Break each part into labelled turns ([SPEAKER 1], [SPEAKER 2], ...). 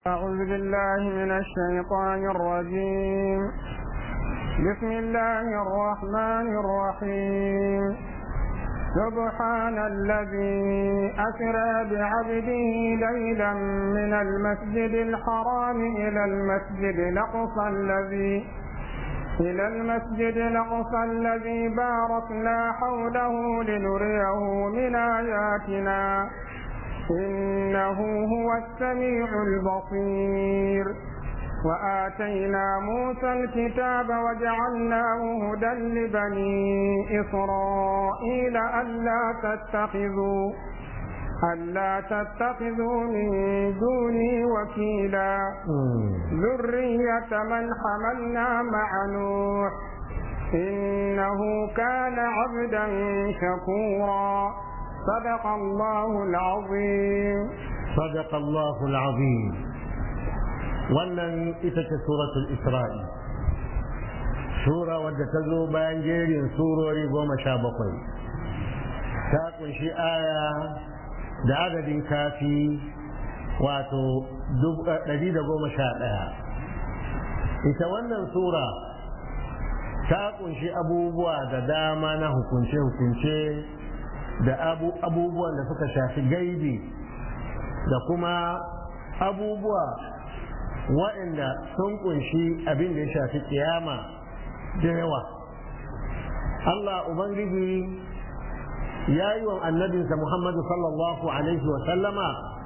[SPEAKER 1] أعوذ بالله من الشيطان الرجيم بسم الله الرحمن الرحيم سبحان الذي أسرى بعبده ليلا من المسجد الحرام إلى المسجد الأقصى الذي إلى المسجد الأقصى الذي باركنا حوله لنريه من آياتنا إنه هو السميع البصير وآتينا موسى الكتاب وجعلناه هدى لبني إسرائيل ألا تتخذوا ألا تتخذوا من دوني وكيلا ذرية من حملنا مع نوح إنه كان عبدا شكورا صدق الله العظيم
[SPEAKER 2] صدق الله العظيم wannan ita ce suratul isra'i sura wadda ta zo bayan jerin surori goma sha bakwai ta kunshi aya da adadin kafi wato ɗari da goma sha ɗaya ita wannan sura ta kunshi abubuwa da dama na hukunce-hukunce da abubuwan da suka shafi gaibi da kuma abubuwa waɗanda sun kunshi abin da ya shafi kiyama da yawa Allah Ubangiji ya yi wa annabinsa Muhammadu sallallahu Alaihi sallama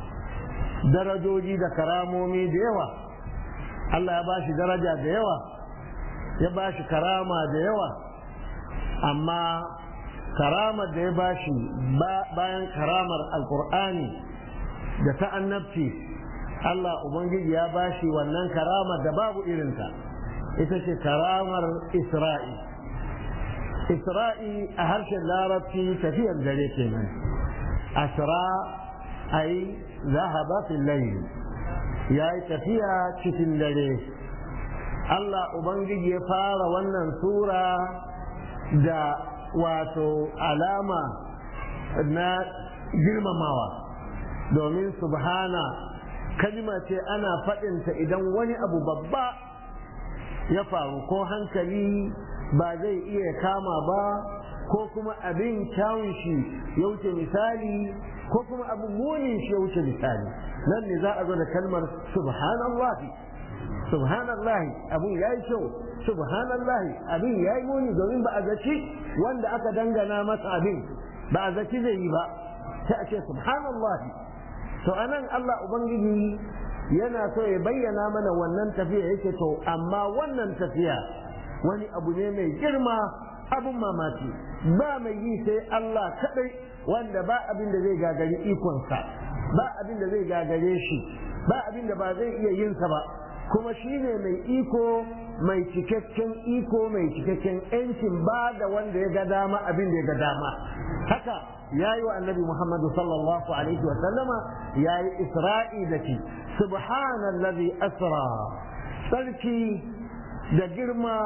[SPEAKER 2] darajoji da karamomi da yawa Allah ya ba shi daraja da yawa ya ba shi karama da yawa amma karamar da ya bashi bayan karamar alkur'ani da ta annabci Allah Ubangiji ya bashi wannan karamar da babu irinta ita ce karamar Isra'i Isra'i a harshen larabci tafiyar dare kenan asra ai zahaba fil layl ya yi tafiya cikin dare Allah Ubangiji ya fara wannan sura da wato alama na girmamawa domin subhana kalima ce ana faɗinta idan wani abu babba ya faru ko hankali ba zai iya kama ba ko kuma abin kyawun shi ya wuce misali ko kuma abin munin shi ya wuce misali nan ne za a zo da kalmar subhanallahi subhanallahi abin ya yi kyau subhanallahi abin ya yi muni domin ba a zaci wanda aka dangana masa abin ba a zaci zai yi ba sai a ce subhanallahi to anan Allah ubangiji yana so ya bayyana mana wannan tafiya yake to amma wannan tafiya wani abu ne mai girma abin mamaki ba mai yi sai Allah kadai wanda ba abin da zai gagari ikonsa ba abin da zai gagare shi ba abin da ba zai iya yinsa ba kuma shi ne mai iko mai cikakken iko mai cikakken yancin ba da wanda ya ga dama abin da ya ga dama haka ya yi wa annabi muhammadu sallallahu alaihi wasallama ya yi isra'i da shi subhanallazi asra sarki da girma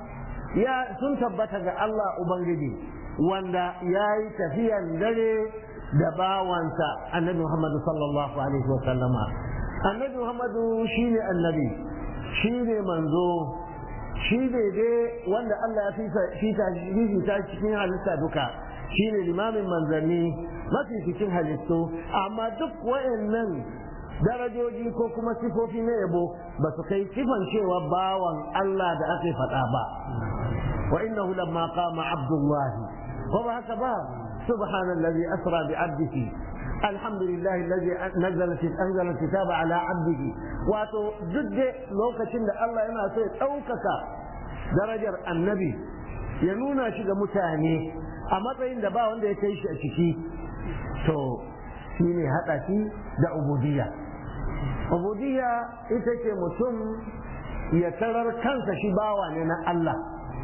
[SPEAKER 2] ya sun tabbata ga Allah ubangiji wanda ya yi tafiyan dare da bawansa annabi muhammadu sallallahu alaihi wasallama annabi muhammadu shi ne annabi shi ne manzo shi ne dai wanda Allah ya fita cikin halitta duka shi ne limamin manzanni mafi cikin halittu amma duk wayannan darajoji ko kuma sifofi na yabo ba su kai sifan cewa bawan Allah da aka faɗa ba wa innahu lamma qama abdullahi ko ba haka ba subhanallazi asra bi abdihi الحمد لله الذي نزل انزل الكتاب على عبده wato duk da lokacin da Allah yana so ya ɗaukaka darajar annabi ya nuna shi ga mutane a matsayin da ba wanda ya kai shi a ciki to shi ne haɗa shi da ubudiyya ubudiyya ita ce mutum ya tarar kansa shi bawa ne na Allah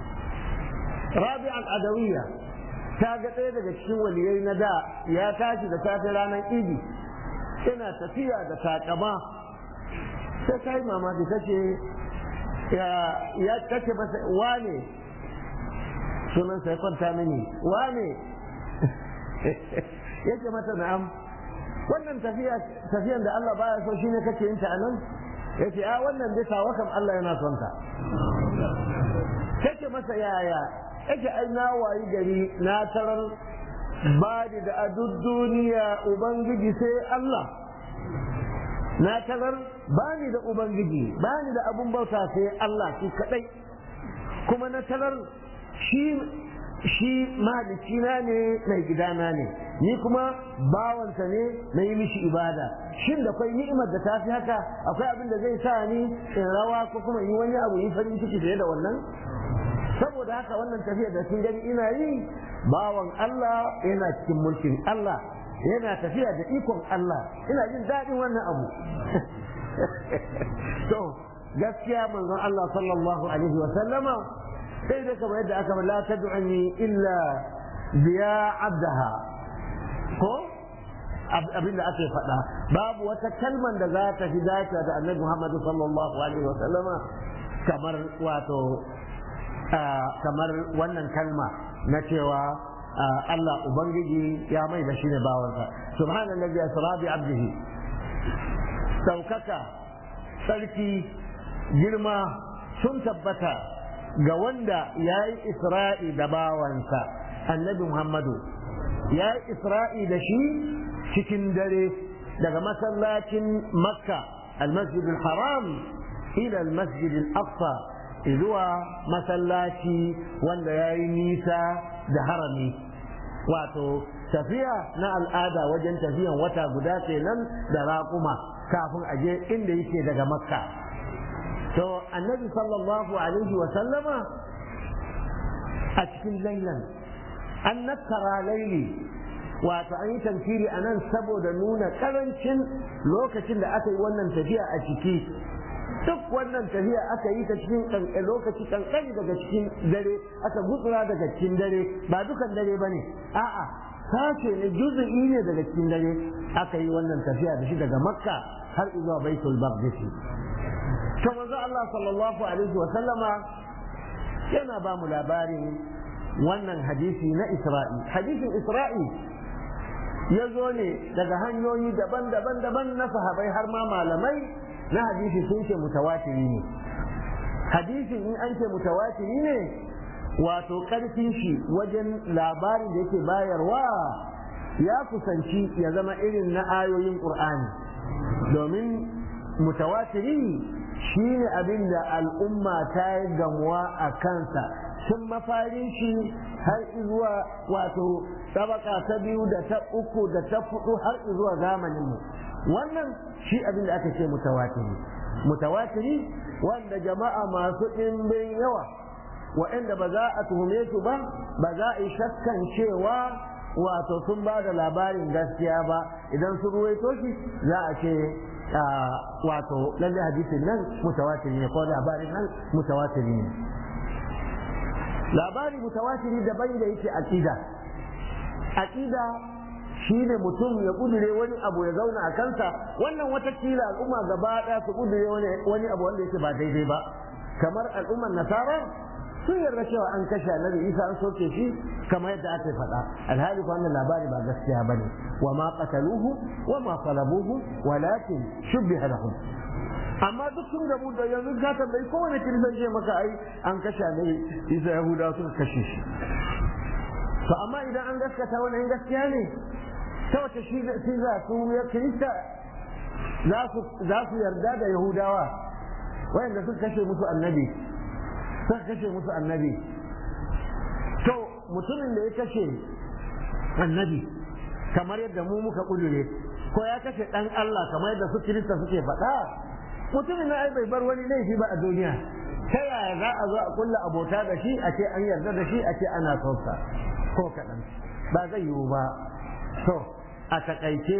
[SPEAKER 2] rabi al-adawiyya ta ga ɗaya daga cikin waliyai na da ya tashi da safe ranar idi yana tafiya da takama sai ta yi mamaki ta ce ya kace masa wane sunan sai kwanta mini wane yake mata na'am wannan tafiya tafiyan da Allah baya so shine kake yin ta anan yace a wannan bisa wakam Allah yana son ka kace masa yaya yace ai na wayi gari na tarar ba da a duk duniya ubangiji sai Allah na tarar ba ni da ubangiji ba ni da abun bauta sai Allah shi kadai kuma na tarar shi shi mahalicina ne mai gidana ne ni kuma bawansa ne na yi mishi ibada shin da kwai ni'imar da ta fi haka akwai abin da zai sa ni in rawa ko kuma yi wani abu yi farin ciki fiye da wannan saboda haka wannan tafiya da sun gani ina yi bawan Allah yana cikin mulkin Allah yana tafiya da ikon Allah ina jin daɗin wannan abu to gaskiya manzon Allah sallallahu alaihi wa sallama sai da kamar yadda aka la tad'uni illa biya abdaha ko abin da ake faɗa babu wata kalman da za ta fi dace da annabi Muhammad sallallahu alaihi wa sallama kamar wato kamar wannan kalma na cewa Allah ubangiji ya mai da shi ne bawansa subhanallazi asra bi abdihi saukaka sarki girma sun tabbata ga wanda ya yi isra'i da bawansa annabi muhammadu ya yi isra'i da shi cikin dare daga masallacin makka almasjid haram ila almasjid al-aqsa zuwa masallaci wanda ya yi nisa da harami wato tafiya na al'ada wajen tafiyan wata guda kenan da raƙuma kafin a je inda yake daga makka to annabi sallallahu alaihi wa sallama a cikin lailan an nakkara laili wato an yi tamfiri a nan saboda nuna karancin lokacin da aka yi wannan tafiya a ciki duk wannan tafiya aka yi ta cikin lokaci kankani daga cikin dare aka gutsura daga cikin dare ba dukan dare ba ne a'a sashe ne juzu'i ne daga cikin dare aka yi wannan tafiya da shi daga makka har zuwa baitul maqdis to manzo Allah sallallahu alaihi wa sallama yana ba mu labarin wannan hadisi na Isra'i hadisin Isra'i ya zo ne daga hanyoyi daban-daban daban na sahabai har ma malamai na hadisi sun ce mutawatiri ne hadisin in an ce mutawatiri ne wato karfin shi wajen labarin da yake bayarwa ya kusanci ya zama irin na ayoyin ƙur'ani domin mutawatiri shi ne abin da al'umma ta yi gamuwa a kansa tun mafarin shi har zuwa wato tabaka ta biyu da ta uku da ta fudu har zuwa zamaninmu wannan shi abin da aka ce mutawatiri mutawatiri wanda jama'a masu ɗimbin yawa waɗanda ba za a tuhume su ba ba za a yi shakkan cewa wato sun ba da labarin gaskiya ba idan sun ruwaito shi za a ce wato lalle hadisin nan mutawatiri ne ko labarin nan mutawatiri ne labari mutawatiri daban da yake aqida aqida shine mutum ya kudure wani abu ya zauna a kansa wannan watakila al'umma gaba daya su kudure wani abu wanda yake ba daidai ba kamar al'ummar nasara sun yarda cewa an kashe annabi isa an soke shi kamar yadda aka faɗa alhali ko wannan labari ba gaskiya bane wa ma qataluhu wa ma salabuhu walakin shubbiha lahum amma duk sun gabu da yanzu ka tambayi kowane kirsan ce maka ai an kashe annabi isa yahuda suka kashe shi to amma idan an gaskata wannan gaskiya ne ta wace shi za su ya kirista za su yarda da yahudawa wayanda suka kashe musu annabi suka kashe musu annabi to mutumin da ya kashe annabi kamar yadda mu muka kudure ko ya kashe dan Allah kamar yadda su kirista suke faɗa mutumin na ai bai bar wani laifi ba a duniya ta yaya za a zo a kulla abota da shi a ce an yarda da shi a ce ana son sa ko kaɗan ba zai yiwu ba to a takaice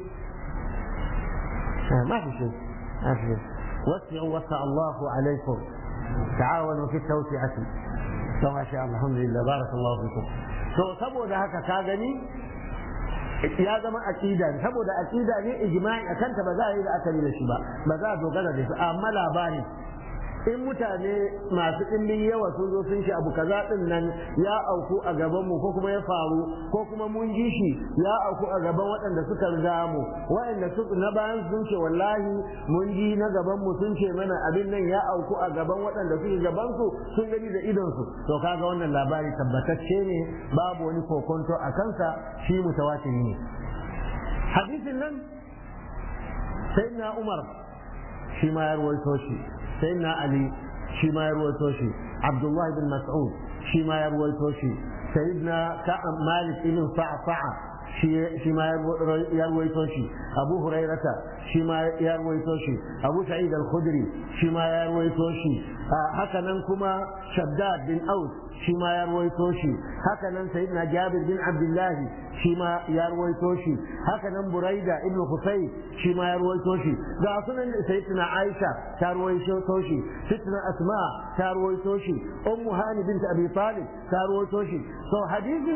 [SPEAKER 2] ما في شيء ما في شيء وسعوا وسع الله عليكم تعاونوا في التوسعة ما شاء الله الحمد لله بارك الله فيكم to saboda haka ka gani ya zama aqida saboda aqida ne ijma'i akan ta ba za a yi da akali da shi ba ba za a dogara da shi amma labari in mutane masu ɗimbin yawa sun zo sun ce abu kaza din nan ya auku a gaban mu ko kuma ya faru ko kuma mun ji shi ya auku a gaban waɗanda suka riga mu waɗanda su na bayan sun ce wallahi mun ji na gaban mu sun ce mana abin nan ya auku a gaban waɗanda suke gaban su sun gani da idon su to kaga wannan labari tabbatacce ne babu wani kokonto a kansa shi mutawatir ne hadisin nan sayyidina Umar shi ma ya ruwaito shi sayyidina Ali shi ma ya ruwaito shi Abdullah bin Mas'ud shi ma ya ruwaito shi sayyidina Ka'ab Malik ibn Sa'sa'a shi ma ya ruwaito shi Abu Hurairata shi ma ya ruwaito shi Abu Sa'id al-Khudri shi ma ya ruwaito shi haka nan kuma Shaddad bin Aus shi ma ya ruwaito shi haka nan sayyidina Jabir bin Abdullah shi ma ya ruwaito shi haka nan Buraida ibn Husayn shi ma ya ruwaito shi ga sunan sayyidina Aisha ta ruwaito shi sayyidina Asma ta ruwaito shi Ummu Hani bint Abi Talib ta ruwaito shi to hadisin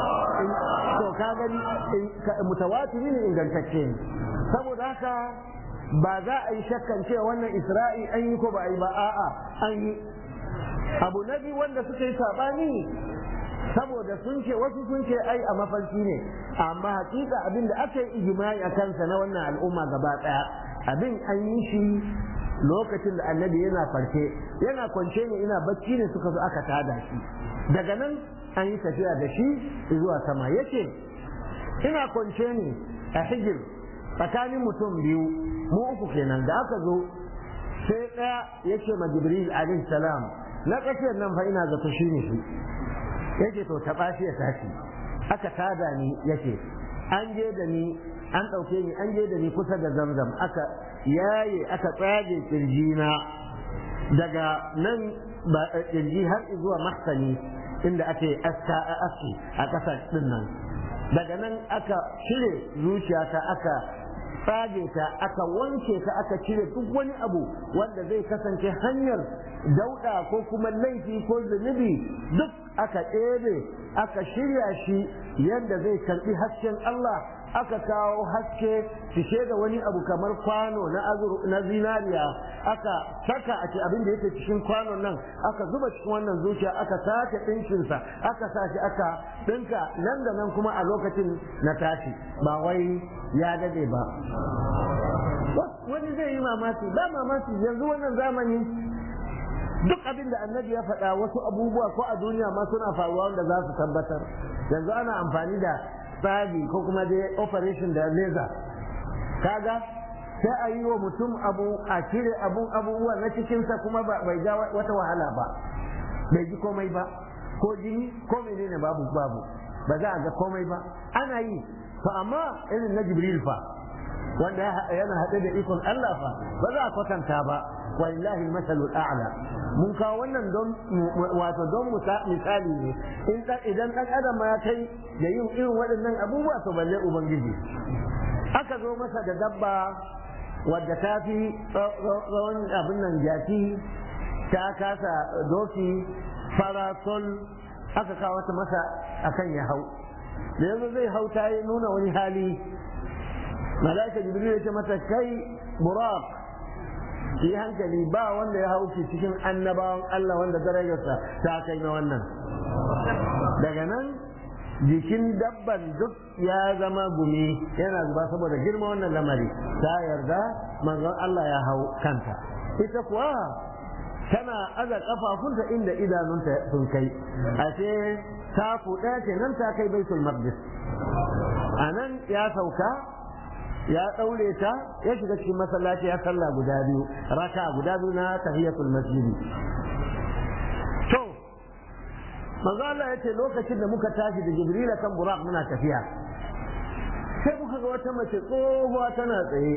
[SPEAKER 2] to ka gani mutawatiri ne ingantacce ne saboda haka ba za a yi shakkan cewa wannan Isra'i an yi ko ba a yi ba a'a an yi abu na biyu wanda suka yi sabani saboda sun ce wasu sun ce ai a mafarki ne amma hakika abin da aka yi ijimai a kansa na wannan al'umma gaba daya abin an yi shi lokacin da annabi yana farke yana kwance ne ina bacci ne suka zo aka tada shi daga nan an yi tafiya da shi zuwa sama yace ina kwance ne a hijir tsakanin mutum biyu mu uku kenan da aka zo sai ɗaya yace ma jibril alaihi salam na ƙasiyar nan fa ina zato shi ne shi yake to taɓa shi ya tashi aka tada ni yake an je da ni an ɗauke ni an je da ni kusa da zamzam aka yaye aka tsage kirjina daga nan ba kirji har zuwa mahsani inda ake aska aski a ƙasa ɗin nan daga nan aka cire zuciyata aka tsage ta aka wanke ta aka cire duk wani abu wanda zai kasance hanyar dauɗa ko kuma laifi ko zunubi duk aka ɗebe aka shirya shi yadda zai karɓi hasken Allah aka kawo haske cike da wani abu kamar kwano na na zinariya aka saka a ce abin da yake cikin kwanon nan aka zuba cikin wannan zuciya aka sake ɗinkinsa aka sa shi aka ɗinka nan da nan kuma a lokacin na tashi ba wai ya dade ba wani zai yi mamaki ba mamaki yanzu wannan zamani duk abin da annabi ya faɗa wasu abubuwa ko a duniya ma suna faruwa wanda za su tabbatar yanzu ana amfani da tsagi ko kuma dai operation da laser kaga sai a yi wa mutum abu a cire abun abubuwa na cikinsa kuma bai ga wata wahala ba bai ji komai ba ko jini ko menene babu babu ba za a ga komai ba ana yi to amma irin na jibril fa wanda yana haɗe da ikon Allah fa ba za a kwatanta ba walillahi masalul a'la mun kawo wannan don wato don misali ne in idan dan adam ma ya kai da yin irin waɗannan abubuwa to balle ubangiji aka zo masa da dabba wadda ta fi tsawon abin nan jaki ta kasa doki farasol aka kawo ta masa akan ya hau da yanzu zai hau ta yi nuna wani hali malaika jibril ya ce mata kai buraq ki hankali ba wanda ya hauki cikin annabawan Allah wanda darajarsa ta kai na wannan daga nan jikin dabban duk ya zama gumi yana zuba saboda girma wannan lamari ta yarda manzon Allah ya hau kanta ita kuwa tana aza kafafunta inda idanunta sun kai ashe ta fuɗa ce nan ta kai baitul maqdis a nan ya sauka ya ɗaure ta ya shiga cikin masallaci ya sallah guda biyu raka guda biyu na tahiyatul masjidi to manzo Allah yace lokacin da muka tashi da Jibril kan Buraq muna tafiya sai muka ga wata mace tsohuwa tana tsaye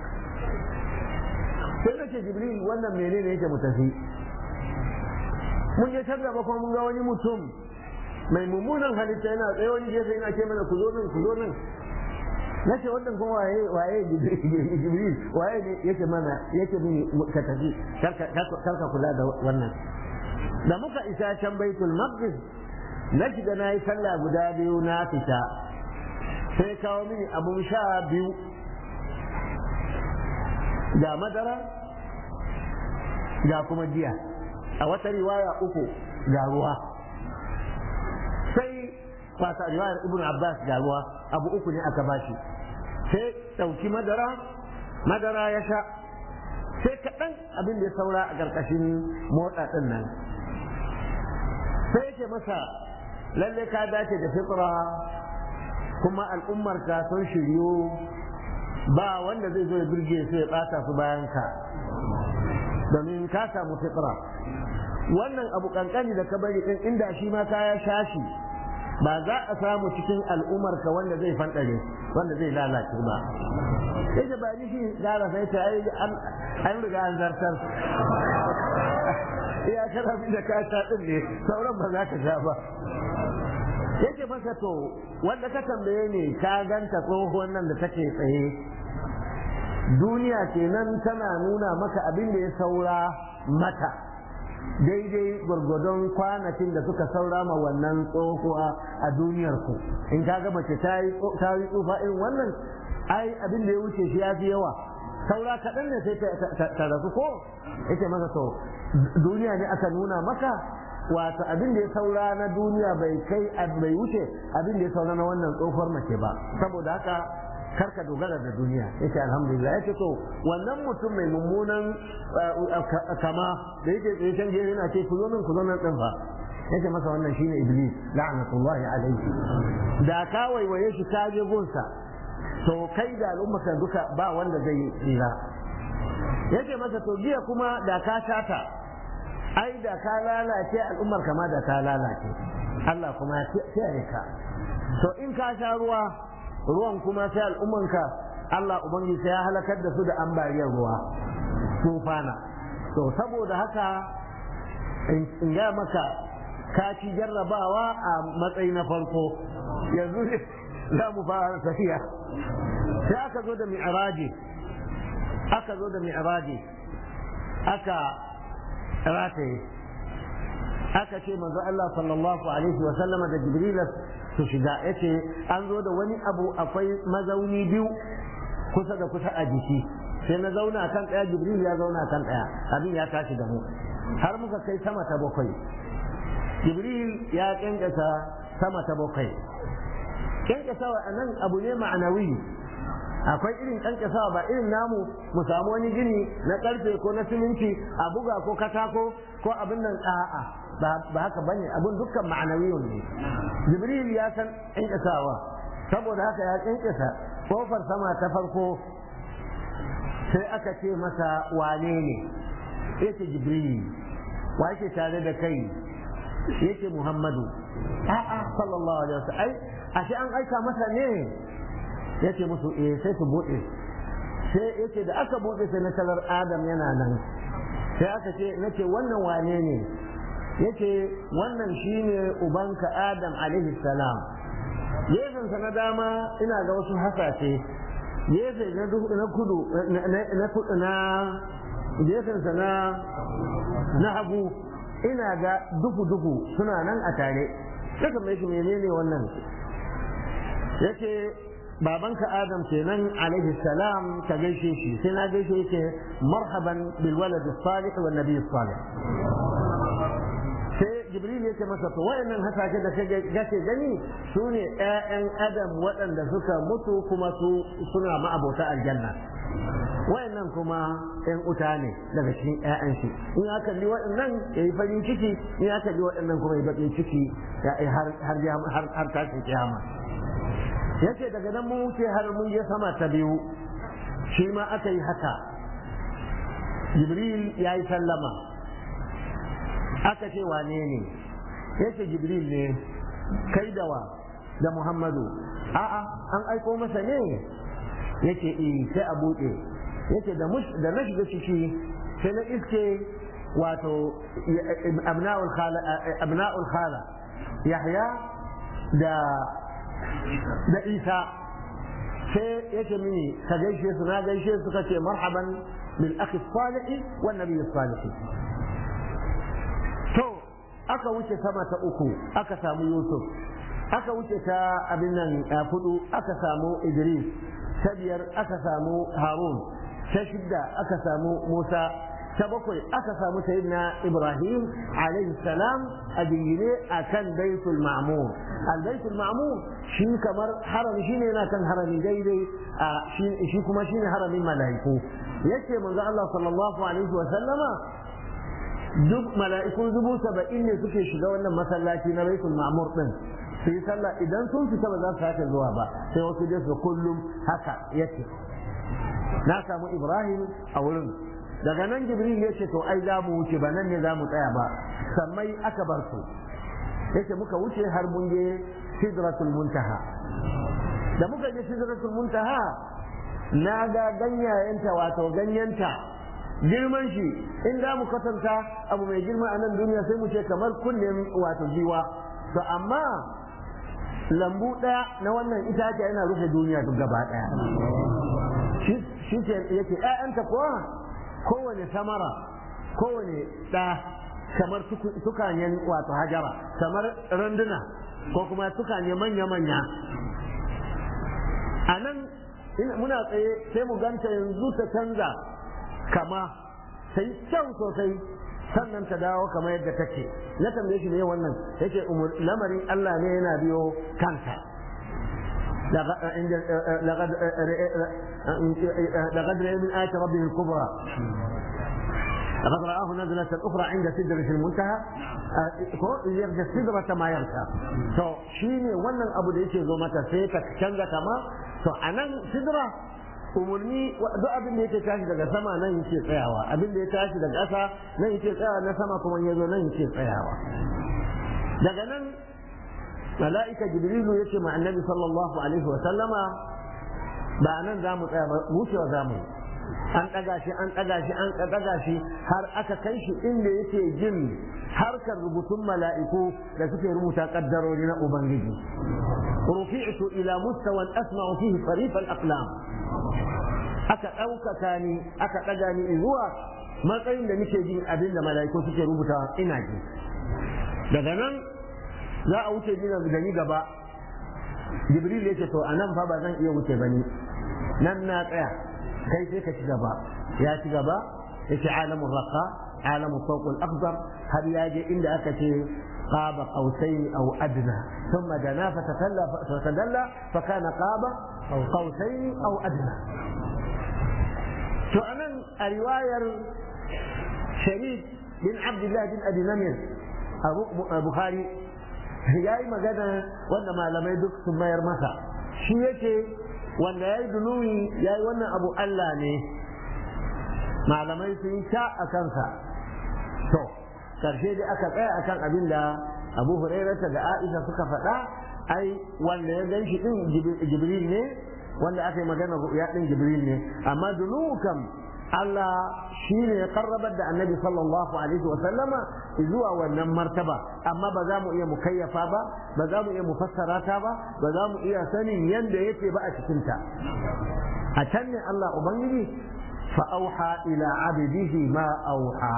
[SPEAKER 2] sai nace Jibril wannan menene yake mu tafi mun je tar gaba kuma mun ga wani mutum mai mummunan halitta yana tsaye wani gefe yana ce mana ku zo nan ku zo nan na ce wannan kuma waye waye jibril waye ne yake mana yake mini ka tafi karka kula da wannan da muka isa can baitul maqdis na shiga na yi sallah guda biyu na fita sai kawo mini abun sha biyu ga madara ga kuma giya a wata riwaya uku ga ruwa sai fata riwayar ibn abbas ga ruwa abu uku ne aka bashi sai ɗauki madara madara ya sha sai kaɗan abin da ya saura a ƙarƙashin motsa ɗin nan sai yake masa lalle ka dace da fitra kuma al'ummarka sun shiryu ba wanda zai zo ya birge su ya ɓata su bayan ka domin ka samu fitra wannan abu kankani da ka bari ɗin inda shi ma kaya shashi ba za a samu cikin al'ummarka wanda zai fanɗare wanda zai lalace ba sai da ba ni shi gara sai ta ai an riga an zartar iya kana bi da ka sha din ne sauran ba za ka sha ba yake masa to wanda ka tambaye ne ka ganta tsohuwan nan da take tsaye duniya kenan tana nuna maka abin da ya saura mata daidai gwargwadon kwanakin da suka saura ma wannan tsohuwa a duniyar ku in ka ga mace ta yi tsufa irin wannan ai abin da ya wuce shi ya fi yawa saura kaɗan ne sai ta rasu ko yake masa to duniya ne aka nuna maka wato abin da ya saura na duniya bai kai bai wuce abin da ya saura na wannan tsohuwar mace ba saboda haka karka dogara da duniya yace alhamdulillah yace to wannan mutum mai mummunan kama da yake tsaye can gefe yana ce ku zo nan ku zo nan din fa yace masa wannan shine iblis la'natullahi alaihi da ka waiwaye shi ka je gunsa to kai da al'ummaka duka ba wanda zai yi tsira yace masa to jiya kuma da ka shata ai da ka lalace al'ummar kama da ka lalace Allah kuma ya kiyaye ka to in ka sha ruwa ruwan kuma sai al'ummanka Allah ubangiji sai ya halakar da su da ambaliyar ruwa tufana to saboda haka in ga maka ka ci jarrabawa a matsayi na farko yanzu za mu fara tafiya sai aka zo da mi'raji aka zo da mi'raji aka rataye aka ce manzo Allah sallallahu alaihi wa sallama da Jibril su shiga yace an zo da wani abu akwai mazauni biyu kusa da kusa a jiki sai na zauna kan ɗaya Jibril ya zauna kan ɗaya abin ya tashi da mu har muka kai sama ta bakwai Jibril ya kyankasa sama ta bakwai kyankasawa a nan abu ne ma'anawi akwai irin kankasawa ba irin namu mu samu wani gini na karfe ko na siminti a buga ko katako ko abin nan a'a ba haka bane abin dukkan ma'anawiyun ne jibril ya san kankasawa saboda haka ya kankasa kofar sama ta farko sai aka ce masa wane ne yace jibril wa yake tare da kai yake muhammadu a'a sallallahu alaihi wasallam ai ashe an aika masa ne yace musu eh sai su bude sai yace da aka bude sai na talar adam yana nan sai aka ce nace wannan wane ne yace wannan shine ubanka adam alaihi salam gefen sa na dama ina ga wasu hasashe gefe na na kudu na kudu na gefen sa na na hagu ina ga duhu duhu suna nan a tare saka mai shi menene wannan yace babanka adam kenan alaihi salam ka gaishe shi sai na gaishe yake marhaban bil walad salih wan nabiy salih sai jibril yake masa to wayannan hasashe da kake gani su ne ƴaƴan adam waɗanda suka mutu kuma su suna ma'abota aljanna wayannan kuma ƴan uta ne daga cikin ƴaƴan shi in ya kalli waɗannan ya yi farin ciki in ya kalli waɗannan kuma ya baƙin ciki har har har tashin kiyama yace daga nan mun wuce har mun je sama ta biyu shi ma aka yi haka jibril ya yi sallama aka ce wane ne yace jibril ne kai da wa da muhammadu a'a an aiko masa ne yace eh sai a buɗe yace da da na shiga ciki sai na iske wato abna'ul khala abna'ul khala yahya da da isa sai yake mini ka gaishe su na gaishe su ka ce marhaban bil akhi salih wan nabiy salih to aka wuce sama ta uku aka samu yusuf aka wuce ta abin nan fudu aka samu idris ta biyar aka samu harun ta shidda aka samu musa ta bakwai aka samu sayyidina ibrahim alaihi salam a jingine a kan baitul ma'mur al baitul ma'mur shi kamar harami shine yana kan harami daidai shi kuma shine haramin mala'iku yace manzo Allah sallallahu alaihi wa sallama duk mala'ikun dubu saba'in ne suke shiga wannan masallaci na baitul ma'mur din su yi sallah idan sun fita ba za su sake zuwa ba sai wasu dai su kullum haka yake na samu ibrahim a wurin daga nan jibril ya ce to ai za mu wuce ba nan ne za mu tsaya ba sammai aka bar su yace muka wuce har mun je sidratul muntaha da muka je sidratul muntaha na ga ganyayenta wato ganyenta girman shi in za mu kwatanta abu mai girma a nan duniya sai mu ce kamar kunnen wato giwa to amma lambu ɗaya na wannan itace yana rufe duniya duk gaba ɗaya shi ce yake ‘ya'yanta kuwa kowane samara kowane ɗa kamar tukanyen wato hajara kamar randuna ko kuma tukanye manya-manya a nan muna tsaye sai mu ganta yanzu ta canza kama sai kyau sosai sannan ta dawo kamar yadda take na tambaye shi ne wannan yake lamarin Allah ne yana biyo kansa لقد رأى من آية ربه الكبرى لقد رآه نزلة أخرى عند سدرة المنتهى يغشى السدرة ما يغشى to shine wannan abu da yake zo mata sai ta canza kama to anan sidra umarni duk abin da yake tashi daga sama nan yake tsayawa abin da ya tashi daga ƙasa nan yake tsayawa na sama kuma ya zo nan yake tsayawa daga nan mala'ika jibrilu ya ce ma annabi sallallahu alaihi wa sallama ba nan za mu tsaya ba wucewa za mu an ɗaga shi an ɗaga shi an ɗaga shi har aka kai shi inda yake jin harkar rubutun mala'iku da suke rubuta kaddarori na ubangiji rufi'tu ila mustawan asma'u fihi sarif al-aqlam aka ɗaukaka ni aka ɗaga ni zuwa matsayin da nake jin abin da mala'iku suke rubuta ina ji daga nan za a wuce ni da ni gaba jibril yake to anan fa ba zan iya wuce bane nan na tsaya kai sai ka ci gaba ya ci gaba yace alamul raqa alamul fawq al akbar har ya je inda aka ce قاب قوسين أو أدنى ثم دنا فتدلى فتدلى فكان قاب قوسين أو أدنى فأنا رواية شريك بن عبد الله بن أبي نمر أبو بخاري ya yi magana wanda malamai duk sun mayar masa shi yake wanda ya yi dunuwi ya yi wannan abu Allah ne malamai sun sha a kansa to karshe dai aka tsaya akan abin da abu hurairata da aisha suka faɗa ai wanda ya gan shi ɗin jibril ne wanda aka yi magana ya ɗin jibril ne amma dunuwu kam Allah shi ne ya karrabar da annabi sallallahu alaihi wa sallama zuwa wannan martaba amma ba za mu iya mukayyafa ba ba za mu iya mufassara ta ba ba za mu iya sanin yanda yake ba a cikin ta a can ne Allah ubangiji fa auha ila abdihi ma auha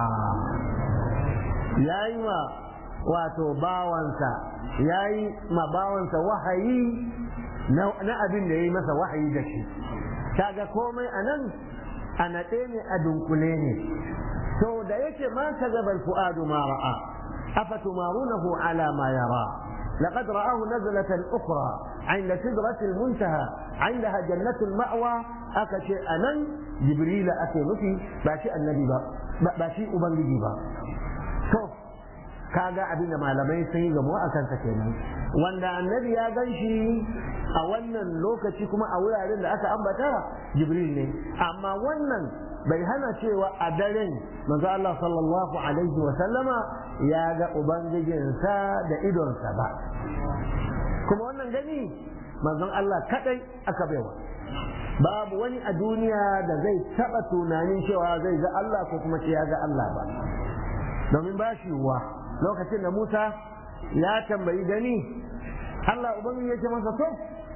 [SPEAKER 2] yayi ma wato bawansa yayi ma bawansa wahayi na abin da yayi masa wahayi da shi kaga komai anan a naɗe ne a dunkule ne to da yake ma ka zaba fu'adu ma ra'a afatumarunahu ala ma yara لقد رآه نزلة أخرى عند سدرة المنتهى عندها جنة المأوى أكشي أنن جبريل أكي نفي باشي النبي با باشي أبنجي با شوف kaga abin da malamai sun yi gamo a kansa kenan wanda annabi ya gan shi a wannan lokaci kuma a wuraren da aka ambata jibril ne amma wannan bai hana cewa a daren manzo Allah sallallahu alaihi wa sallama ya ga ubangijinsa da idonsa ba kuma wannan gani manzon Allah kadai aka baiwa babu wani a duniya da zai taba tunanin cewa zai ga Allah ko kuma ce ya ga Allah ba domin ba shi wa lokacin da Musa ya tambayi gani Allah ubangiji ya ce masa to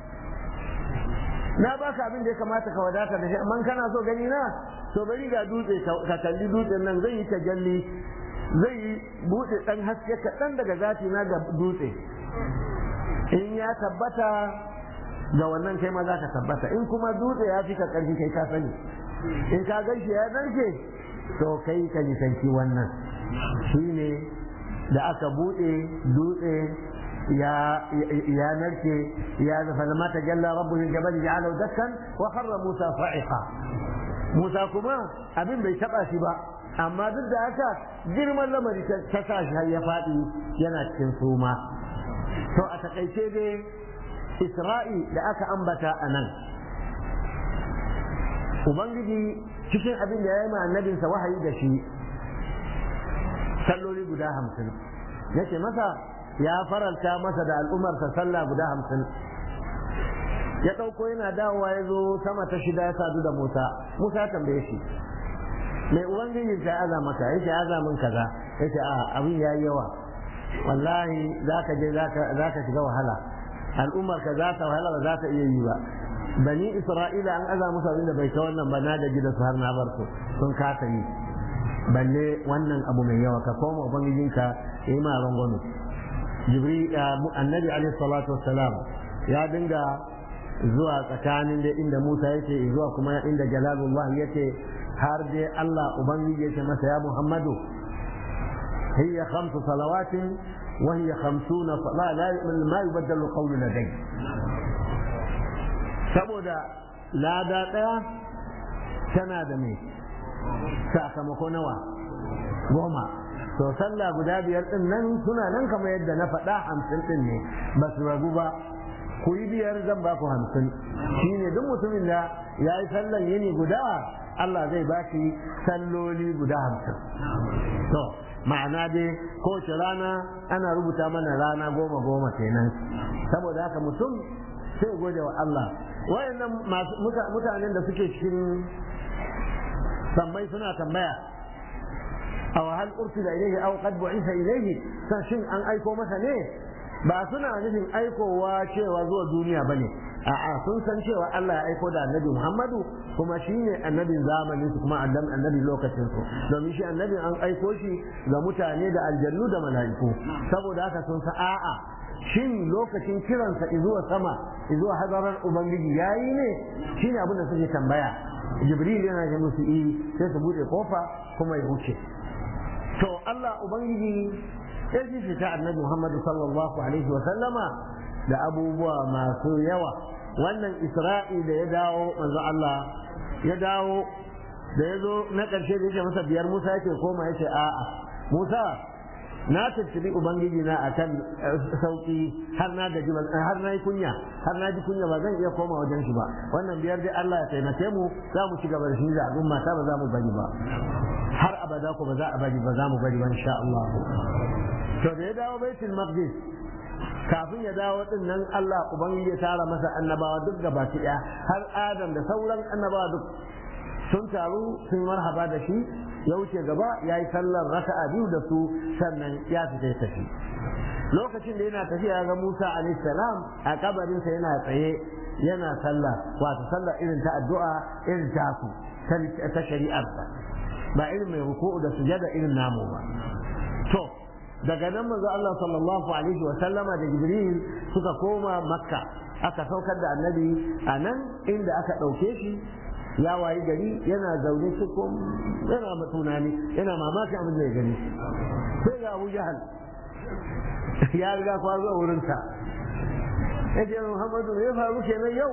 [SPEAKER 2] na baka abin da ya kamata ka wadata da shi amma kana so gani na to bari ga dutse ka kalli dutsen nan zai yi tajalli zai yi bude dan haske kaɗan daga zati na ga dutse in ya tabbata ga wannan kai ma za ka tabbata in kuma dutse ya fi ka ƙarfi kai ka sani in ka gan shi ya narke to kai ka nisanci wannan shine da aka buɗe dutse ya ya narke ya zafa lama ta jalla rabbuhu jabal ja'alahu dakkan wa kharra musa fa'iqa musa kuma abin bai taba shi ba amma duk da haka girman lamari ta sa shi har ya faɗi yana cikin suma to a takaice dai isra'i da aka ambata a nan ubangiji cikin abin da ya yi ma annabinsa wahayi da shi salloli guda hamsin yake masa ya faranta masa da al'ummarsa sallah guda hamsin ya ɗauko yana dawowa ya zo sama ta shida ya sadu da musa musa tambaye shi mai ubangiji ta aza maka yake aza min kaza yake a abin ya yi yawa wallahi za ka je za ka shiga wahala al'ummar ka za ta wahala ba za ta iya yi ba bani isra'ila an aza musu abin da bai ta wannan ba na da gida su har na bar su sun kasa yi balle wannan abu mai yawa ka koma ubangijinka ya yi ma rangwano jibri annabi alaihi salatu wassalam ya dinga zuwa tsakanin da inda musa yake zuwa kuma inda jalalullah yake har dai allah ubangiji yake masa ya muhammadu hiya khamsu salawatin wa hiya khamsuna la la ma yubaddalu qawlu ladai saboda lada daya tana da mai sakamako nawa goma to sallah guda biyar din nan suna nan kamar yadda na faɗa hamsin din ne ba su ragu ba ku yi biyar zan ba ku hamsin shine duk mutumin da ya yi sallan yini guda Allah zai ba shi salloli guda hamsin to ma'ana dai kowace rana ana rubuta mana rana goma goma kenan saboda haka mutum sai gode wa Allah wayannan mutanen da suke cikin sammai suna tambaya aw hal ursila ilayhi aw qad bu'itha ilayhi san shin an aiko masa ne ba suna nufin aikowa cewa zuwa duniya bane a'a sun san cewa Allah ya aiko da annabi Muhammadu kuma shi ne annabin zamanin su kuma annabi lokacin su domin shi annabin an aiko shi ga mutane da aljannu da mala'iku saboda haka sun sa a'a shin lokacin kiransa izuwa sama izuwa hadarar ubangiji yayi ne shine abin da suke tambaya jibril yana ga musu yi sai su bude kofa kuma ya wuce to Allah ubangiji ya ji fita annabi Muhammad sallallahu alaihi wa sallama da abubuwa masu yawa wannan Isra'i da ya dawo manzo Allah ya dawo da ya zo na ƙarshe da yake masa biyar Musa yake koma yake a'a Musa na tattabi ubangiji na akan sauki har na gaji har na yi kunya har na ji kunya ba zan iya koma wajen shi ba wannan biyar dai Allah ya taimake mu za mu ci gaba da shi da al'umma ta ba za mu bari ba har abada ko ba za a bari ba za mu bari ba insha Allah to da ya dawo baitul maqdis kafin ya dawo din nan Allah ubangiji ya tara masa annabawa duk gaba ɗaya har Adam da sauran annabawa duk sun taru sun marhaba da shi ya wuce gaba ya yi sallar raka'a biyu da su sannan ya fita ya tafi lokacin da yana tafiya ga Musa alaihi salam a kabarinsa yana tsaye yana sallah wato sallah irin ta addu'a irin ta ku ta shari'arsa ba irin mai ruku'u da sujada irin namu ba to daga nan manzo Allah sallallahu alaihi wa sallama da Jibril suka koma Makka aka saukar da annabi a nan inda aka ɗauke shi ya wayi gari yana zaune cikin yana tunani yana mamaki abin da ya gani sai ga Abu Jahal ya riga kwa zuwa wurinsa ya ce Muhammadu ya faru kenan yau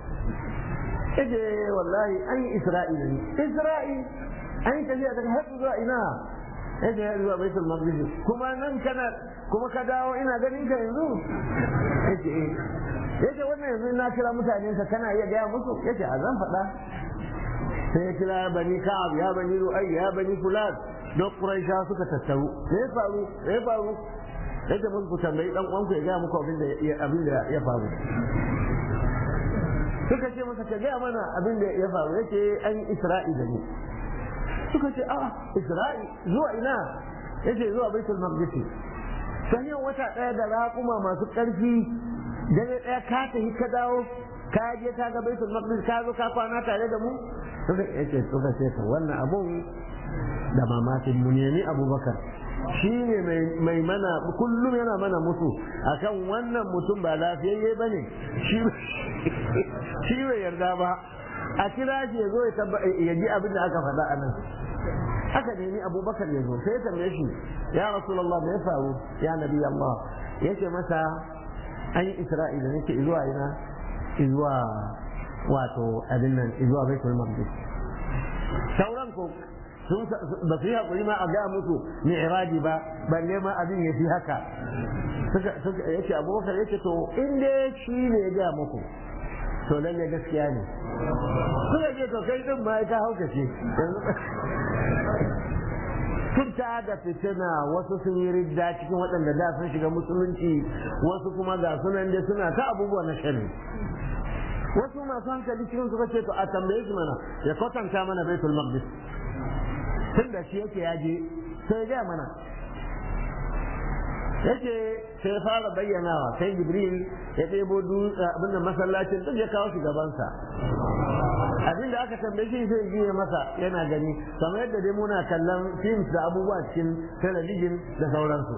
[SPEAKER 2] ya ce wallahi an yi Isra'ila ne Isra'i an yi tafiya daga har zuwa ina ya ce ya zuwa baitul maqdis kuma nan kana kuma ka dawo ina ganin ka yanzu ya ce ya ce wannan yanzu na kira mutanen ka kana iya gaya musu ya ce a zan faɗa sai ya kira bani ka'ab ya bani ru'ay ya bani fulan duk quraisha suka tattaru me ya faru me ya faru yadda mun ku tambayi dan uwan ku ya ga muku abin da abin da ya faru suka ce masa ka ga mana abin da ya faru yace an isra'i da ni suka ce a isra'i zuwa ina yace zuwa baitul maqdis sai yau wata daya da raƙuma masu ƙarfi dare daya ka tafi ka dawo ka je ka ga baitul maqdis ka zo ka kwana tare da mu suka yace suka ce to wannan abun da mamakin mu nemi abubakar shi ne mai mana kullum yana mana mutu akan wannan mutum ba lafiyayye ba ne shi bai yarda ba a kira shi ya zo ya ji abin da aka faɗa a nan aka nemi abubakar ya zo sai ya tambaye shi ya rasulullah me ya faru ya nabi allah yace masa an yi isra'ila nake zuwa ina zuwa wato abin nan zuwa baitul maqdis sauran ko sun ba su yi hakuri ma a ga musu mi'raji ba balle ma abin ya fi haka suka suka yace abubakar yace to in dai shi ne ya ga muku to lalle gaskiya ne suka ce to kai din ma ka haukace Fita da fitina wasu sun yi ridda cikin waɗanda da sun shiga musulunci wasu kuma ga sunan da suna ta abubuwa na shari wasu masu hankali cikin suka ce to a tambaye shi mana ya kwatanta mana baitul maqdis tun da shi yake yaje sai ya mana yake sai fara bayyanawa sai jibril ya ɗebo abin da masallacin duk ya kawo shi gabansa abin da aka tambaye shi sai jiye masa yana gani kamar yadda dai muna kallon films da abubuwa cikin talabijin da sauransu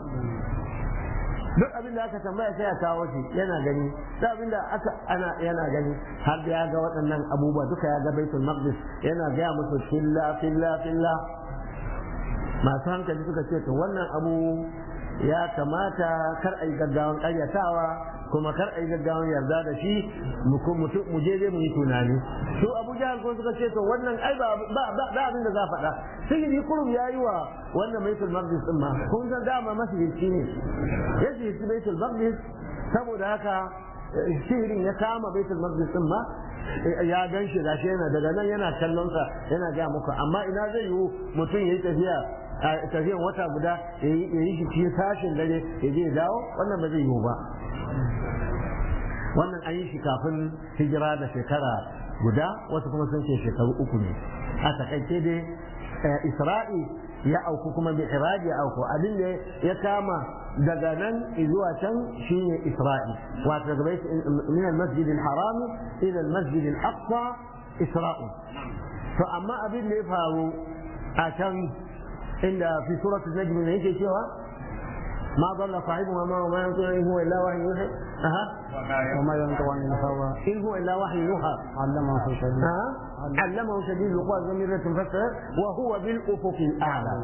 [SPEAKER 2] duk abin da aka tambaya sai ya kawo shi yana gani duk abin da aka ana yana gani har da ya ga waɗannan abubuwa duka ya ga baitul maqdis yana gaya musu filla filla filla masu hankali suka ce to wannan abu ya kamata kar a yi gaggawan ƙaryatawa kuma kar a yi gaggawan yarda da shi mu je dai mu yi tunani su abu jahal ko suka ce to wannan ai ba ba abin da za faɗa sihiri kurum ya yi wa wannan baitul maqdis din ma kun san dama masihirci ne ya sihirci baitul maqdis saboda haka sihirin ya kama baitul maqdis din ma ya gan shi gashi yana daga nan yana kallon sa yana ga muku amma ina zai yiwu mutum yayi tafiya a tafiyan wata guda ya yi shi cikin sashen dare ya je dawo wannan ba zai yiwu ba wannan an yi shi kafin hijira da shekara guda wasu kuma sun ce shekaru uku ne a takaice dai isra'i ya auku kuma bi iraji ya auku abin da ya kama daga nan zuwa can shine isra'i wato daga bai min al-masjid al-haram ila al-masjid al-aqsa isra'u to amma abin da ya faru a can inda fi suratul najm ne yake cewa ما ضل صاحبه وما وما ينطق إن هو إلا وحي يوحى أها
[SPEAKER 1] وما ينطق عن الهوى
[SPEAKER 2] إن هو إلا وحي يوحى
[SPEAKER 1] علمه شديد
[SPEAKER 2] أها علمه شديد القوى ذو مرة فسر وهو بالأفق الأعلى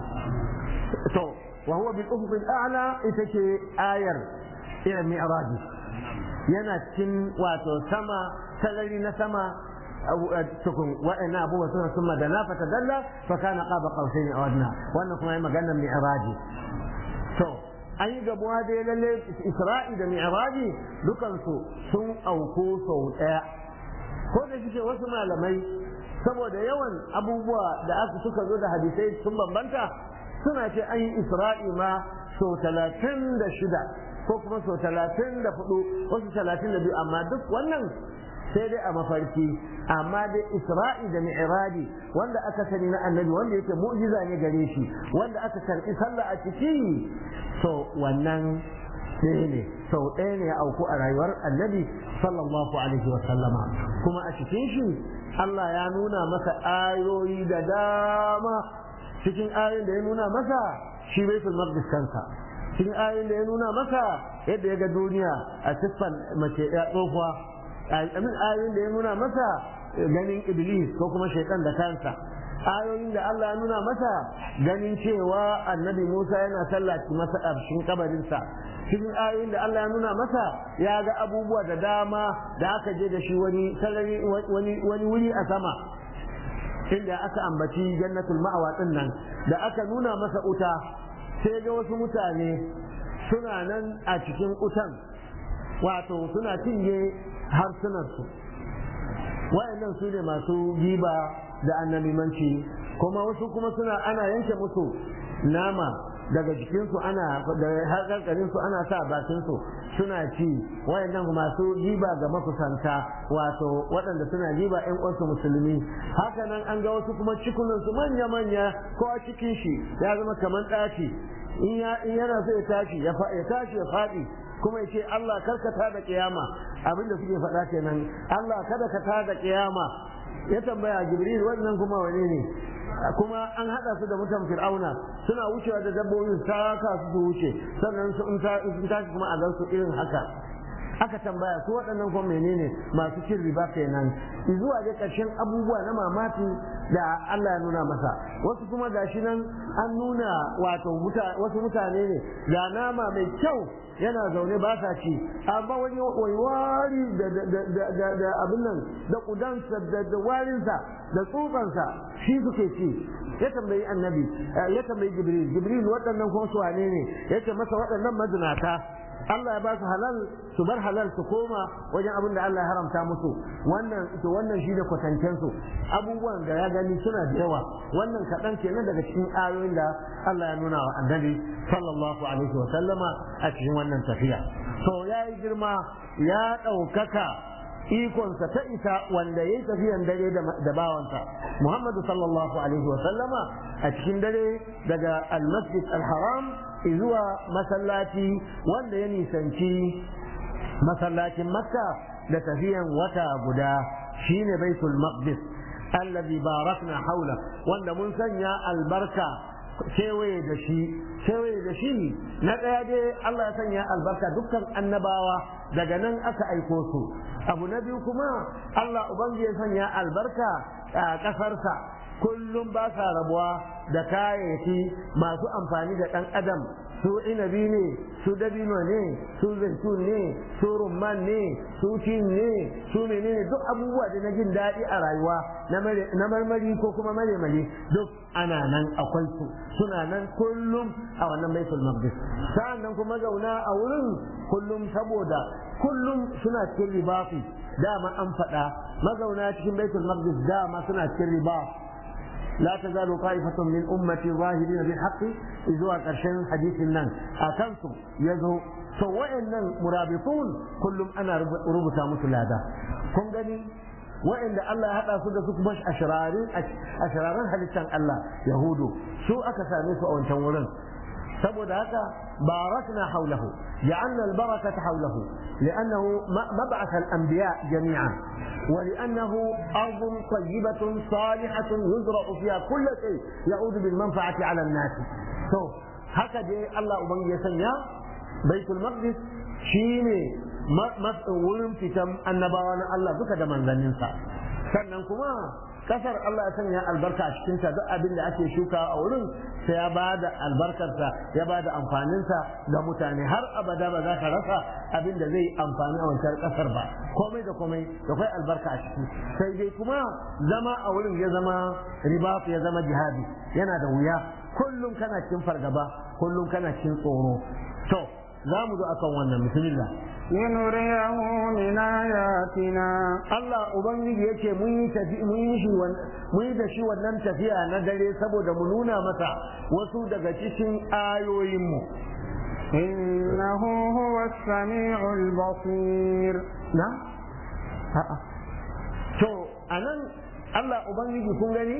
[SPEAKER 2] تو وهو بالأفق الأعلى إتشي آير إلى المعراج yana cikin wato sama salari na sama tukun wa'ina abubuwa suna sun madana fa tadalla fa kana qaba qausain aw adna wannan kuma yayi maganar mi'raji to an yi gabuwa da lalle isra'i da mi'raji dukansu sun auku sau daya ko da shike wasu malamai saboda yawan abubuwa da aka suka zo da hadisai sun bambanta suna ce an yi isra'i ma sau talatin da shida ko kuma sau talatin da hudu wasu talatin da biyu amma duk wannan sai dai a mafarki amma dai isra'i da mi'raji wanda aka sani na annabi wanda yake mu'jiza ne gare shi wanda aka karbi sallah a ciki to wannan ɗaya ne sau ɗaya ne ya auku a rayuwar annabi sallallahu alaihi wa sallama kuma a cikin shi Allah ya nuna masa ayoyi da dama cikin ayoyin da ya nuna masa shi baitul maqdis kansa cikin ayoyin da ya nuna masa yadda ya ga duniya a siffan mace ya tsohuwa amin ayoyin da ya nuna masa ganin iblis ko kuma shaitan da kansa ayoyin da Allah ya nuna masa ganin cewa annabi Musa yana sallaci masa a cikin kabarinsa cikin ayoyin da Allah ya nuna masa ya ga abubuwa da dama da aka je da shi wani wani wani wuri a sama inda aka ambaci jannatul ma'awa din nan da aka nuna masa uta sai ga wasu mutane suna nan a cikin utan wato suna cinye harsunansu wa'annan su ne masu giba da annabimanci kuma wasu kuma suna ana yanke musu nama daga jikinsu ana da harkarkarinsu ana sa bakinsu suna ci wayannan masu giba ga makusanta wato waɗanda suna giba ƴan uwansu musulmi haka nan an ga wasu kuma cikunansu manya-manya ko a cikin shi ya zama kamar ɗaci in yana so ya tashi ya tashi ya faɗi kuma ya ce Allah karkata da kiyama abinda suke faɗa kenan Allah kada ka tada kiyama ya tambaya Jibril wannan kuma wane ne kuma an hada su da mutan Fir'auna suna wucewa da dabbobin saka su su wuce sannan sun tashi kuma a gan su irin haka aka tambaya su waɗannan kuma menene masu cin riba kenan zuwa da ƙarshen abubuwa na mamaki da Allah ya nuna masa wasu kuma gashi nan an nuna wato wasu mutane ne ga nama mai kyau yana zaune ba sa ci amma wani wari da abin nan da kudansa da warinsa da tsutsansa shi suke ci ya tambayi annabi ya tambayi jibril jibril waɗannan kuma su wane ne ya ce masa waɗannan mazinata Allah ya ba su halal su bar halal su koma wajen abin da Allah ya haramta musu wannan to wannan shi da kwatancen su abubuwan da ya gani suna da yawa wannan kaɗan kenan daga cikin ayoyin da Allah ya nuna wa annabi sallallahu alaihi wa sallama a cikin wannan tafiya to ya yi girma ya ɗaukaka ikonsa ta isa wanda ya yi tafiyan dare da bawansa Muhammadu sallallahu alaihi wa sallama a cikin dare daga al-masjid al-haram zuwa masallaci wanda ya nisanci masallacin makka da tafiyan wata guda shine baitul maqdis allazi barakna haula wanda mun sanya albarka kewaye da shi kewaye da shi na ɗaya dai Allah ya sanya albarka dukkan annabawa daga nan aka aiko su abu na biyu kuma Allah ubangiji ya sanya albarka a ƙasarsa kullum ba sa rabuwa da kayayyaki masu amfani da ɗan adam su inabi ne su dabino ne su zaitun ne su rumman ne su cin ne su menene duk abubuwa da na jin daɗi a rayuwa na marmari ko kuma maremari duk ana nan akwai su suna nan kullum a wannan baitul maqdis sa'annan kuma zauna a wurin kullum saboda kullum suna cikin ribafi dama an faɗa mazauna cikin baitul maqdis dama suna cikin ribafi لا تزال طائفة من أمتي ظاهرين بالحق إذوا قرشن حديث النن أكنتم يزهو سواء النن مرابطون كلهم أنا ربطا مثل هذا كن gani wa'inda Allah ya haɗa su da su kuma ashirarin ashirarin halittan Allah Yahudu su aka same su a wancan wurin saboda haka barakna haulahu ja'alna albarakata haulahu li'annahu mab'ath al-anbiya jami'an ولأنه أرض طيبة صالحة يزرع فيها كل شيء يعود بالمنفعة على الناس تو هكذا الله أبن يسنيا بيت المقدس شيني wurin fitan annabawa na Allah duka da manzanninsa sannan kuma kasar Allah ya sanya albarka a cikinta duk abin da ake shuka a wurin sai ya ba da albarkarsa ya ba da amfaninsa ga mutane har abada ba za ka rasa abin da zai amfani a wancan kasar ba komai da komai da kai albarka a ciki sai dai kuma zama a wurin ya zama riba ya zama jihadi yana da wuya kullum kana cikin fargaba kullum kana cikin tsoro to za mu zo akan wannan bismillah
[SPEAKER 1] لنريه من آياتنا
[SPEAKER 2] Allah Ubangiji yake mun yi tafi mun yi shi mun yi da shi wannan tafiya na dare saboda mu nuna masa wasu daga cikin ayoyinmu
[SPEAKER 1] إنه هو السميع البصير
[SPEAKER 2] na a'a to anan Allah Ubangiji kun gani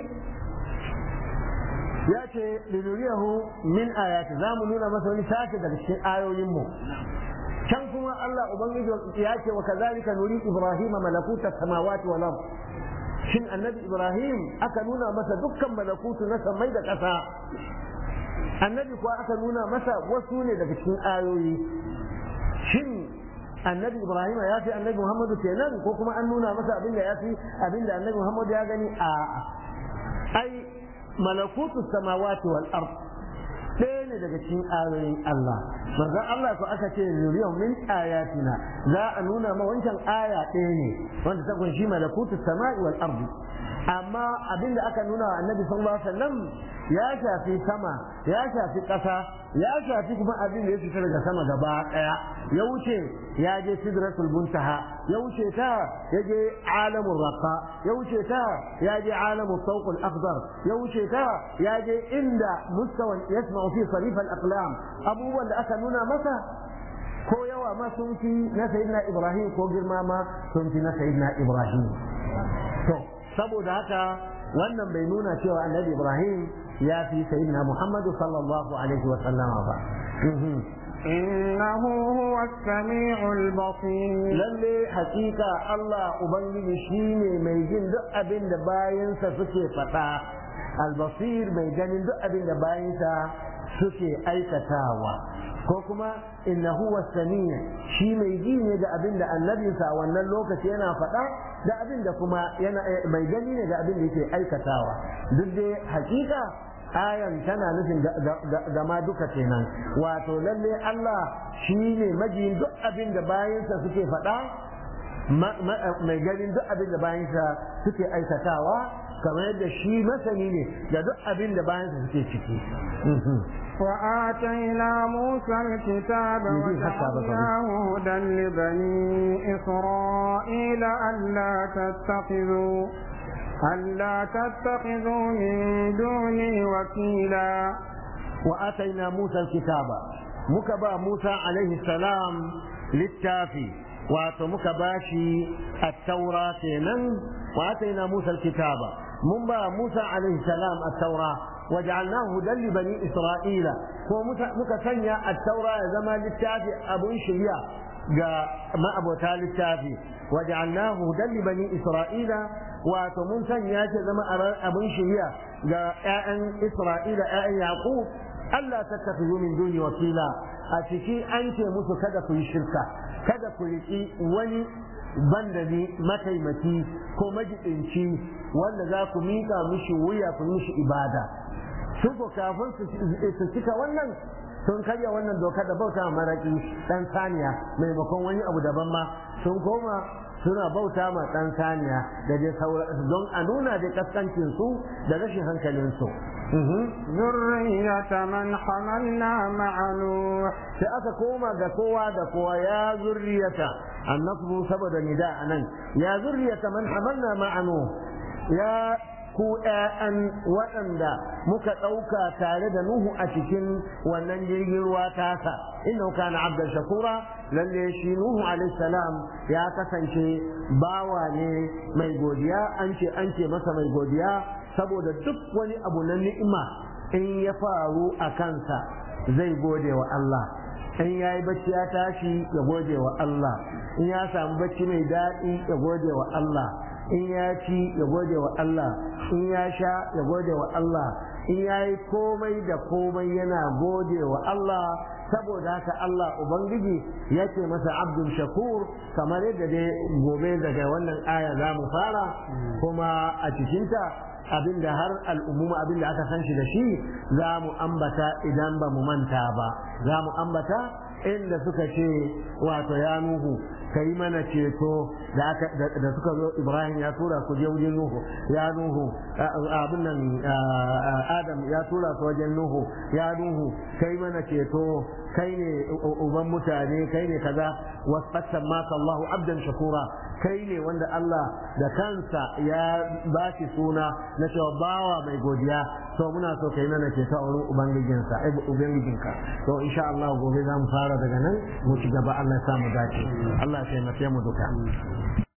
[SPEAKER 2] ya ce linuriyahu min ayati za mu nuna masa wani sashi daga cikin ayoyinmu can kuma Allah Ubangiji ya ce wa kazalika nuri Ibrahim malakuta samawati wal ard shin annabi Ibrahim aka nuna masa dukkan malakutu na samai da ƙasa annabi kuwa aka nuna masa wasu ne daga cikin ayoyi shin annabi Ibrahim ya fi annabi Muhammadu kenan ko kuma an nuna masa abin da ya fi abin da annabi Muhammadu ya gani a ai malakutu samawati wal ard ɗaya ne daga cikin ayoyin Allah manzon Allah ko aka ce nuriyar min ayatina za a nuna ma wancan aya ɗaya ne wanda ta kunshi malakutu sama'i wal ardi amma abin da aka nuna wa annabi sallallahu alaihi wasallam ya shafi sama ya shafi ƙasa ya shafi kuma abin da ya fita daga sama gaba ɗaya ya wuce ya je sidratul muntaha ya wuce ta ya je alamul raqa ya wuce ta ya je alamul sawqul akhdar ya wuce ta ya je inda mustawan yasma'u fi sarif al aqlam abubuwan da aka nuna masa ko yawa ma sun fi na sayyidina ibrahim ko girma ma sun fi na sayyidina ibrahim to saboda haka wannan bai nuna cewa annabi ibrahim ya fi sayyidina muhammadu sallallahu alaihi wa sallama ba
[SPEAKER 1] إنه هو السميع البصير
[SPEAKER 2] lalle hakika Allah ubangiji shine mai jin duk abin da bayansa suke faɗa albasir mai ganin duk abin da bayansa suke aikatawa ko kuma innahu wasamiya shi mai ji ne da abin da annabinsa a wannan lokaci yana faɗa da abin da kuma yana mai gani ne da abin da yake aikatawa duk dai hakika ayan tana nufin gama duka kenan wato lalle Allah shi ne majiyin duk abin da bayansa suke faɗa mai ganin duk abin da bayansa suke aikatawa kamar yadda shi masani ne da duk abin da bayansa suke ciki
[SPEAKER 1] وآتينا موسى الكتاب وجعلناه هدى لبني إسرائيل ألا تتخذوا ألا تتخذوا من دوني وكيلا
[SPEAKER 2] وآتينا موسى الكتاب مكبا موسى عليه السلام للتافي wato muka bashi at-taura kenan wa ataina Musa al-kitaba mun ba Musa alaihi salam at-taura waja'alnahu hudan li bani Isra'ila ko muka sanya at-taura ya zama littafi abun shirya ga ma'abota littafi waja'alnahu hudan li bani Isra'ila wato mun sanya shi zama abun shirya ga ƴaƴan Isra'ila ƴaƴan Yaqub Allah tattakhidhu min duni wakila a ciki an ce musu kada ku yi shirka kada ku riƙi wani banda ni mataimaki ko majidinci wanda za ku miƙa mishi wuya ku mishi ibada su ko kafin su cika wannan sun karya wannan doka da bauta maraki dan saniya maimakon wani abu daban ma sun koma suna bauta ma dan saniya da dai don a nuna da kaskancin su da rashin hankalin su
[SPEAKER 1] ذرية من حملنا مع نوح
[SPEAKER 2] sai aka koma ga kowa da kowa ya zurriyata annasbu saboda nida anan ya zurriyata man hamalna ma'anu ya ku ƴaƴan waɗanda muka ɗauka tare da Nuhu a cikin wannan jirgin ruwa tasa innahu kana abdan shakura lalle shi Nuhu alaihi salam ya kasance bawa ne mai godiya an ce an ce masa mai godiya saboda duk wani abu na ni'ima in ya faru a kansa zai gode wa Allah in ya yi bacci ya tashi ya gode wa Allah in ya samu bacci mai daɗi ya gode wa Allah in ya ci ya gode wa Allah in ya sha ya gode wa Allah in ya yi komai da komai yana gode wa Allah saboda haka Allah Ubangiji ya ce masa abdul shakur kamar yadda dai gobe daga wannan aya za mu fara kuma a cikinta abinda har al'umuma abinda aka san shi da shi za mu ambata idan ba mu manta ba za mu ambata inda suka ce wato ya nuhu ka yi mana ceto da suka zo ibrahim ya tura ku je wajen nuhu ya nuhu abin nan adam ya tura ku wajen nuhu ya nuhu ka yi mana ceto kai ne uban mutane kai ne kaza wasfatan maka Allahu abdan shakura kai ne wanda Allah da kansa ya ba shi suna na cewa bawa mai godiya to muna so kai mana ceto a wurin ubangijinsa ai ubangijinka to insha Allah gobe za mu fara daga nan mu ci gaba Allah ya sa mu dace Allah ya taimake mu duka